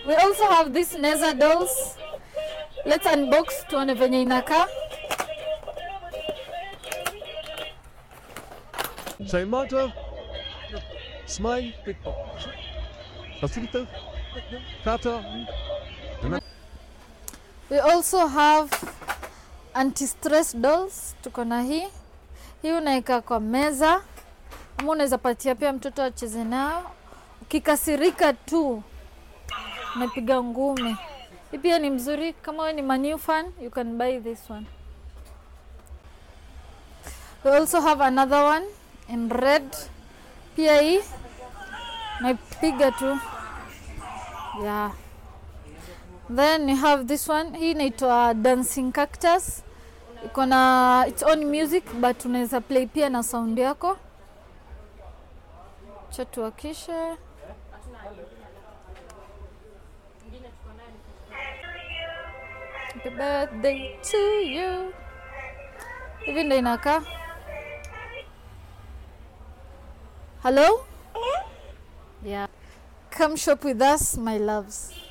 We also have these Neza dolls. Let's unbox tuone venye inakaa. Say motto. Smile. Facilito. Kata. We also have anti-stress dolls. Tuko na hii. Hii unaweka kwa meza ama unaweza patia pia mtoto acheze nao. Ukikasirika tu unapiga ngumi. Hii pia ni mzuri kama wewe ni Man fan, you can buy this one. We also have another one in red. Pia hii naipiga tu. Yeah. Then you have this one. Hii inaitwa dancing cactus. Iko na its own music but unaweza play pia na sound yako. Cha tuwakishe. Happy birthday to you. Hivi ndo inakaa. Hello? Yeah. Come shop with us, my loves.